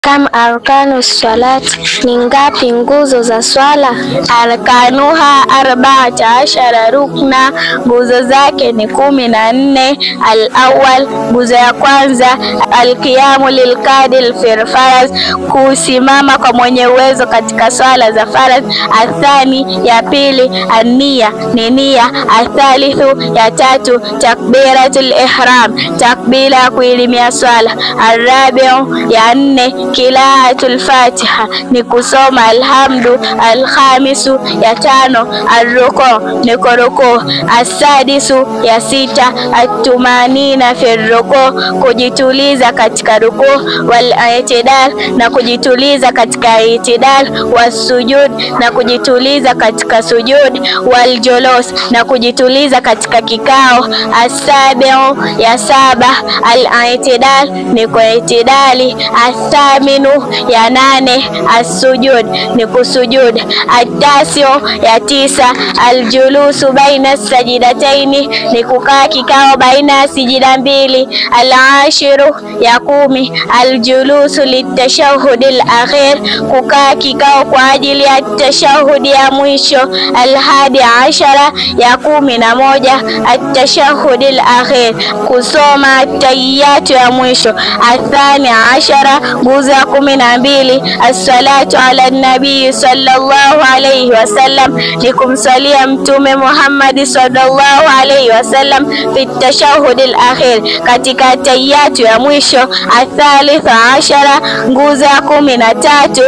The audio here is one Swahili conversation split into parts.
Kam arkanu salati, ni ngapi nguzo za swala? Arkanuha arbaata ashara rukna, nguzo zake ni kumi na nne. Al-awwal, nguzo ya kwanza, alqiyamu lilqadil fil faradh, kusimama kwa mwenye uwezo katika swala za faradh. Athani, ya pili, ania ni nia. Athalithu, ya tatu, takbiratul ihram, takbira ya kuilimia swala. Arabiu, ya nne, kilaatul fatiha ni kusoma alhamdu. Alkhamisu, ya tano, arruku ni kuruku. Asadisu, ya sita, atumanina fi ruku, kujituliza katika ruku. Wal itidal, na kujituliza katika itidal. Wasujud, na kujituliza katika sujud. Wal julus, na kujituliza katika kikao. Asabiu, ya saba, al itidal ni kwa itidali. Athaminu, ya nane, assujud ni kusujud. Atasiu, ya tisa, aljulusu baina sajidataini ni kukaa kikao baina ya sijida mbili. Alashiru, ya kumi, aljulusu litashahudi alakhir kukaa kikao kwa ajili ya tashahudi ya mwisho. Alhadi ashara, ya kumi na moja, atashahudi alakhir kusoma tahiyatu ya mwisho. Athani ashara, nguzo ya kumi na mbili, assalatu ala nabii sallallahu alayhi wasallam ni kumsalia Mtume Muhammad sallallahu alayhi wasallam fi tashahudi alakhir katika tahiyatu ya mwisho. Athalitha ashara, nguzo ya kumi na tatu,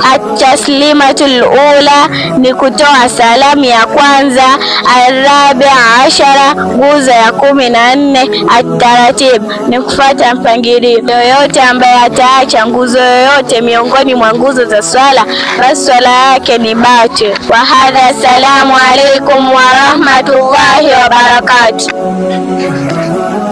ataslimatul ula ni kutoa salamu ya kwanza. Arabia ashara, nguzo ya kumi na nne, ataratibu ni kufuata mpangilio. Yoyote ambaye ataacha nguzo yoyote miongoni mwa nguzo za swala, basi swala yake ni batil. Wa hadha, assalamu alaikum wa rahmatullahi wa barakatuh.